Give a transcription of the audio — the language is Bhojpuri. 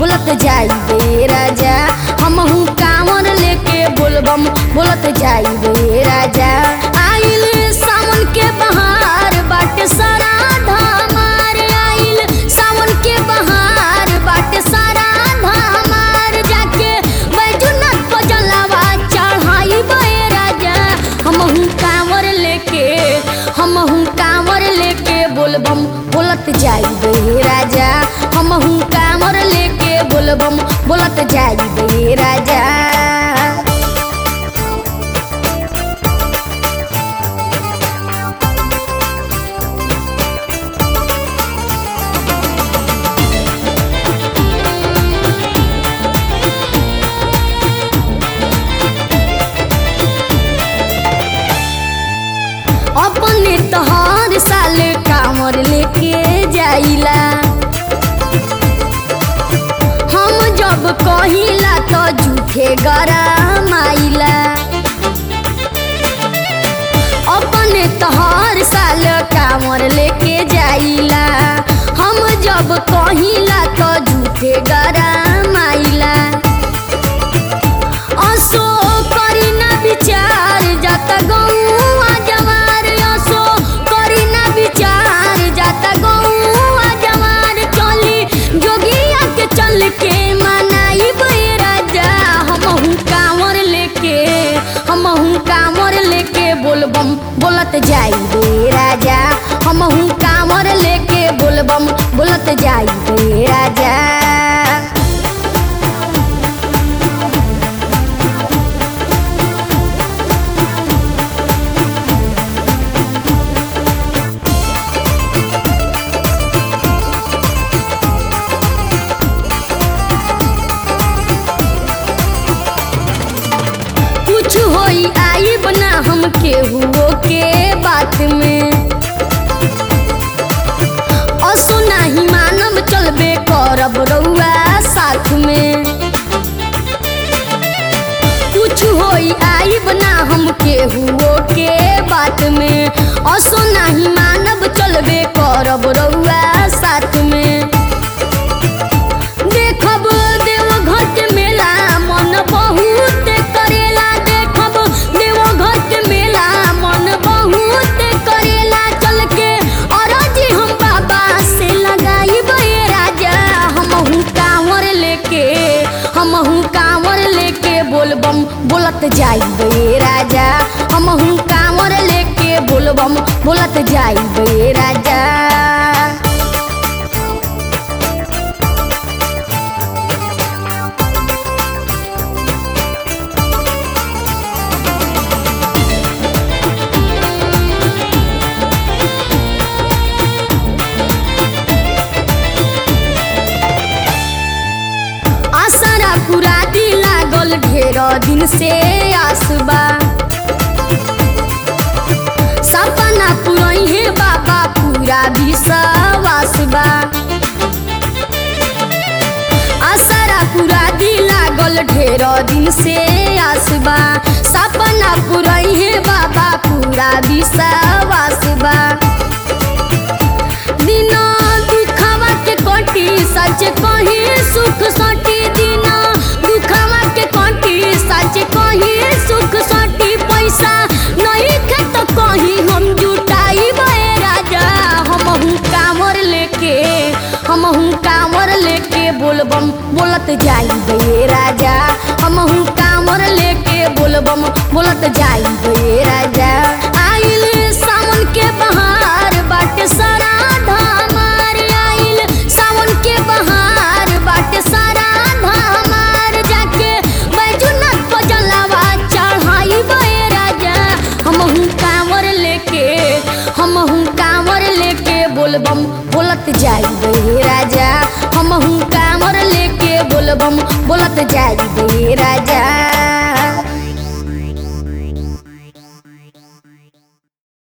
बोलत जाई बे राजा हमहू कांवर लेके बोलबम बोलत जाई बे राजा आइल सावन के बहार बाटे सारा धामार आइल सावन के बहार बाटे सारा धामार जाके बैजुनाथ को जलावा चढ़ाई बे राजा हमहू कांवर लेके हमहू कांवर लेके बोलबम बोलत जाई बे राजा हमहू कांवर लेके बोलबम बोलत जाई बे राजा अपने तो हर साल कांवर लेके जाइला हम जब कहिला तो झूठे गरम आइला अपने तो हर साल कांवर लेके जाइला हम जब कहिला तो झूठे गरम आइला असो करी ना विचार जाता गौआ जवार असो करी ना विचार जाता गौआ जवार चली जोगिया के चल के मनाई बे राजा हमहू कांवर लेके हमहू कांवर लेके बोलबम बोलत जाई बे राजा हमहू कांवर लेके बोलबम बोलत जाई बे राजा कुछ होई आई बना हम केहू के बात में असो नाही मानब चलबे करब रउआ साथ में कुछ होई आई बना हम केहू के बात में असो नाही मानब चलबे करब रउआ साथ में देखब देवघर के मेला मन बहुत करेला देखब देवघर के मेला मन बहुत करेला चल के अरजी हम बाबा से लगाई बे राजा हमहू कांवर लेके हमहू कांवर लेके बोलबम बोलत जाई बे राजा हमहू कांवर लेके बोलबम बोलत जाई बे राजा आसरा पूरा दी लागल ढेर दिन से आसबा सपना पुरई है बाबा पूरा विश्वास बा आसरा पूरा दी लागल ढेर दिन से आसबा सपना पुरई है बाबा पूरा विश्वास बा दिना दुखवा के कटी सच कही सुख सटी दिना दुखवा के कटी सच कही सुख सटी पैसा नहीं खे तो कहीं हम जुटाई बे राजा हमहू कांवर लेके हमहू कांवर लेके बोलबम बोलत जाई बे राजा हमहू कांवर लेके बोलबम बोलत जाई बे राजा आइल सावन के बहार बाटे सारा धामार आइल सावन के बहार बाटे सारा धामार जाके बैजुनाथ को जलावा चढ़ाई बे राजा हमहू कांवर लेके हमहू कांवर लेके बोलबम बोलत जाई बे राजा हमहू कांवर लेके बोलबम बोलत जाई बे